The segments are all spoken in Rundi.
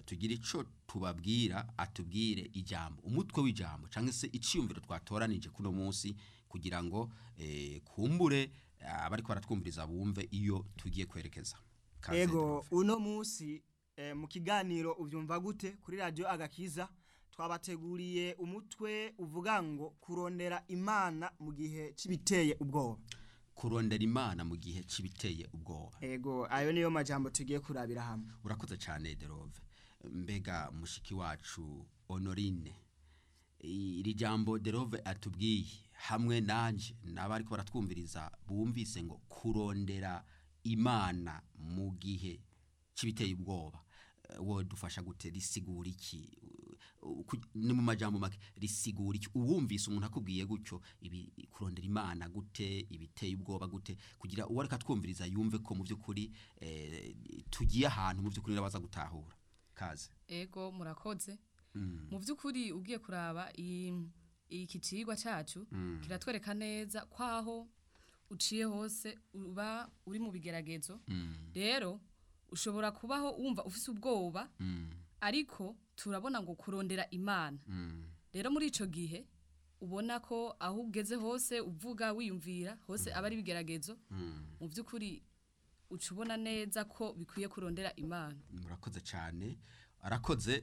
tugire ico tubabwira atubwire ijambo umutwe w'ijambo cyangwa se iciyumviro twatoranije kuno munsi kugira ngo eh, kumbure abariko baratwumviriza bumve iyo tugiye kwerekeza Kaze, ego Derove. uno munsi eh, mu kiganiro uvyumva gute kuri radio agakiza twabateguriye umutwe uvuga ngo kurondera imana mu gihe c'ibiteye ubwoba kurondera imana mu gihe c'ibiteye ubwoba ego ayo niyo majambo tugiye kurabira hamwe urakoze cyane derove mbega mushiki wacu honorine iri jambo derove atubwiye hamwe nanje n'abariko baratwumviriza bumvise ngo kurondera imana mu gihe c'ibiteye ubwoba Eh, wowe dufasha gute risigura iki Uh, ku- ni mu majambo make risigura iki uwumvise umuntu akubwiye gutyo ibi kurondera imana gute ibiteye ubwoba gute kugira uwo ariko atwumviriza yumve ko mu by'ukuri eh, tugiye ahantu mu by'ukuri nabaza gutahura kaze ego murakoze Mm. mu by'ukuri ugiye kuraba i- iki cigwa cacu Mm. kiratwereka neza kwaho uciye hose uba uri mu bigeragezo Mm. rero ushobora kubaho wumva ufise ubwoba Mm. ariko turabona ngo kurondera imana Mm. rero muri ico gihe ubona ko aho ugeze hose uvuga wiyumvira hose aba ari ibigeragezo Mm. mu by'ukuri uca ubona neza ko bikwiye kurondera imana murakoze cyane arakoze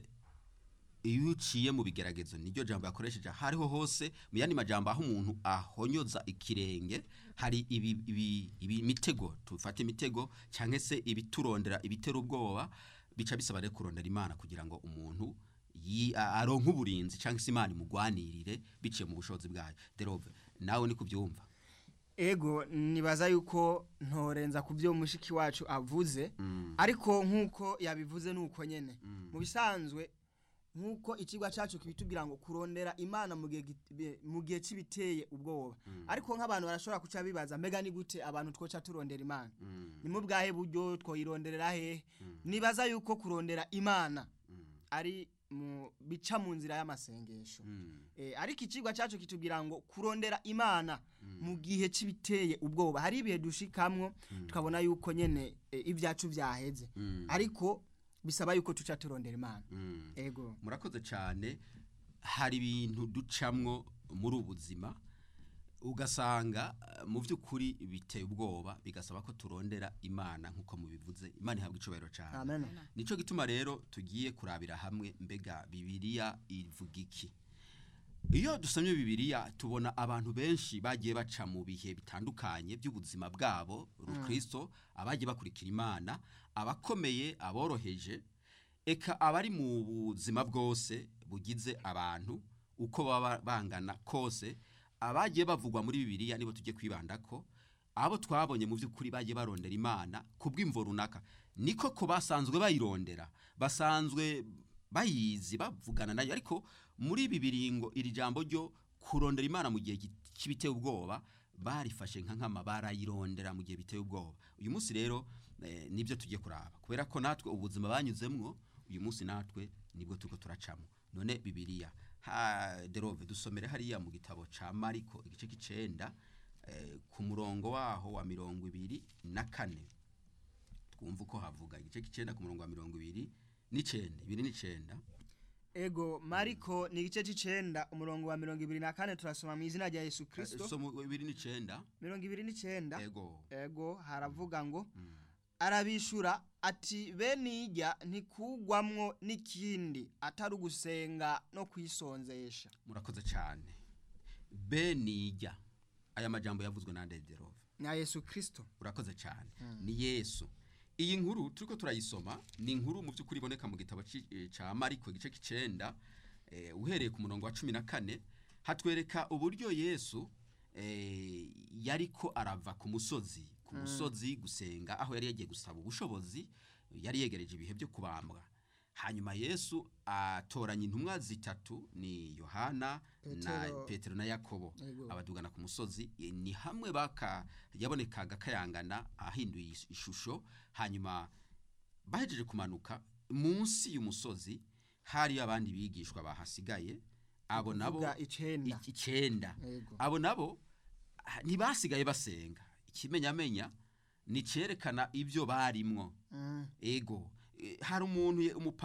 iyo uciye mu bigeragezo niryo jambo yakoresheje aho ariho hose mu yandi majambo aho umuntu ahonyoza ikirenge hari ibi, ibi, ibi mitego tufate imitego cyangwa se ibiturondera ibitera ubwoba bica bisaba rero kurondera imana kugira ngo umuntu yi- a- aronke uburinzi cyangwa se imana imugwanirire biciye mu bushobozi bwayo derove nawe ni kubyumva ego nibaza yuko ntorenza ku byo mushiki wacu avuze Mm. ariko nk'uko yabivuze nuko nyene mu bisanzwe nk'uko ikigwa cacu kibitubwira ngo kurondera imana mu gihe git- be- mu gihe c'ibiteye ubwoba ariko nk'abantu barashobora kuca bibaza mbega ni gute abantu twoca turondera imana Mm. ni mu bwahe buryo twoyironderera hehe nibaza yuko kurondera imana Mm. ari mu bica mu nzira y'amasengesho Mm. Eh, ariko ikigwa cyacu kitubwira ngo kurondera imana mu gihe c'ibiteye ubwoba hari ibihe dushikamwo tukabona yuko nyene eh, ibyacu byaheze Mm. ariko bisaba yuko tuca turondera imana Mm. ego murakoze cyane hari ibintu ducamwo muri ubu buzima ugasanga eh, mu by'ukuri biteye ubwoba bigasaba ko turondera imana nk'uko mubivuze imana ihabwa icubahiro cyane amen nico gituma rero tugiye kurabira hamwe mbega bibiliya ivuga iki iyo dusomye bibiliya tubona abantu benshi bagiye baca mu bihe bitandukanye by'ubuzima bwabo rukristo abagiye bakurikira imana abakomeye aboroheje eka abari mu buzima bwose bugize abantu uko baba bangana kose abagiye bavugwa muri bibiliya nibo tujye kwibanda ko abo twabonye mu by'ukuri bagiye barondera imana ku bw'imvo runaka niko ko basanzwe bayirondera basanzwe bayizi bavugana nayo ariko muri ibi biringo iri jambo ryo kurondera imana mu gihe cy'ibiteye ubwoba barifashe nka nkama barayirondera mu gihe biteye ubwoba uyu munsi rero eh, nibyo tugiye kuraba kubera ko natwe ubuzima banyuzemwo uyu munsi natwe nibwo turiko turacamo none bibiliya ha derove dusomere hariya mu gitabo ca mariko igice k'icenda eh, ku murongo waho wa mirongo ibiri na kane twumva uko havuga igice k'icenda ku murongo wa mirongo ibiri n'icenda ibiri n'icenda ego mariko ni igice c'icenda umurongo wa mirongo ibiri na kane turasoma mu izina rya yesu Eh, kristo so mu ibiri n'icenda mirongo ibiri n'icenda ego ego haravuga ngo Mm. arabishura ati bene ijya ntikugwamwo n'ikindi atari ugusenga no kwisonzesha murakoze cyane benijya aya majambo yavuzwe na Derove na yesu kristo urakoze cyane ni yesu iyi nkuru turiko turayisoma ni inkuru mu by'ukuri iboneka mu gitabo ci- eh, ca mariko igice k'icenda eh, uhereye ku murongo wa cumi na kane hatwereka uburyo yesu eh, yariko arava ku musozi ku musozi gusenga aho yari yagiye gusaba ubushobozi yari yegereje ibihe byo kubambwa hanyuma yesu atoranya intumwa zitatu ni yohana na Petero. petero na yakobo Yego. abadugana ku musozi eh, ni hamwe baka yabonekaga kayangana ahinduye is- ishusho hanyuma bahejeje kumanuka munsi y'umusozi hari abandi bigishwa bahasigaye abo nabo Kuvuga icenda. i- icenda Yego. abo nabo ah, ntibasigaye basenga ikimenyamenya ni cerekana ibyo barimwo Mm. ego Eh, hari umuntu ye- umupa